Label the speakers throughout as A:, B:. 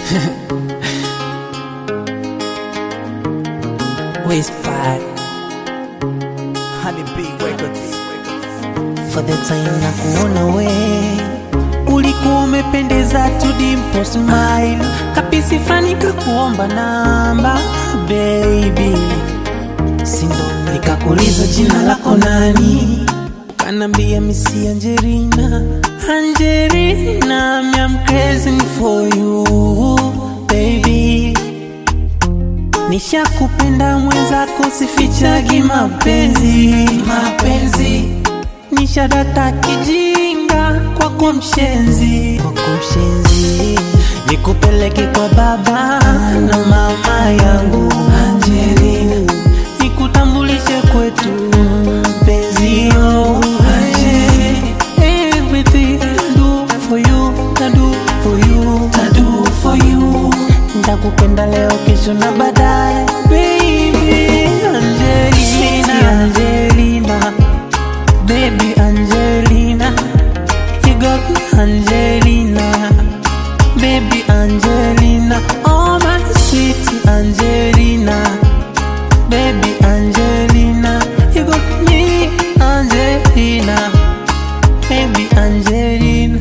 A: Whisper
B: Honey Bee Records.
A: for the time na kuona we ulikuwa umependeza tu dimpo smile kapisi fani kakuomba namba baby sindo nikakuliza jina lako nani kanambia misi Angelina Angelina I'm crazy for you baby Nishakupenda mwenzako sifichagi mapenzi mapenzi Nishadata kijinga kwako mshenzi kwako mshenzi Nikupeleke kwa baba na mama yangu Angelina Nikutambulishe kwetu mpenzi yo Angelina Everything I do for you, I do for you, I do for you Ndakupenda leo kesho na baadaye Baby Angelina Angelina Baby Angelina You got me Angelina Baby Angelina Oh my sweet Angelina Baby Angelina You got me Angelina Baby Angelina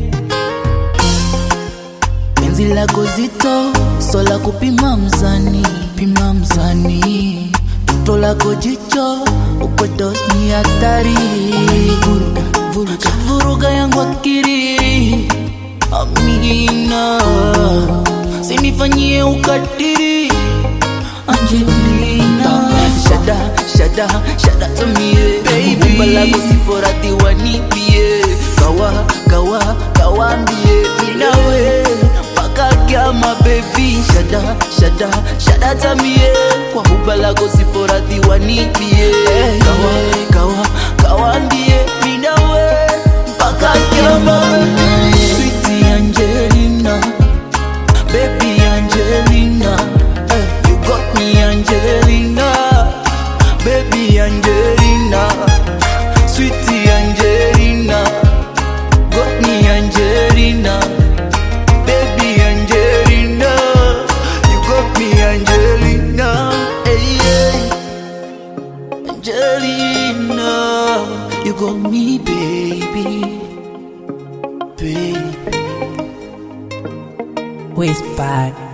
C: penzi lako zito sola kupima mzani pima mzani toto lako jicho uko dos ni hatari vuruga vuruga vuruga yangu akiri amina sinifanyie ukatiri Angelina Shada, shada, shada to me baby Umba lako siporadhiwa nipie Kawa, kawa, kawambie Minawe, paka kiama baby Shada, shada, shada to me Kwa umba lako siporadhiwa nipie Kawa, kawa, kawambie Minawe, paka kiama Sweetie Angelina Baby Angelina, eh, you got me Angelina, baby Angelina, sweetie Angelina, got me Angelina, baby Angelina, you got me Angelina, hey, hey. Angelina, you got me baby, baby.
A: Whisper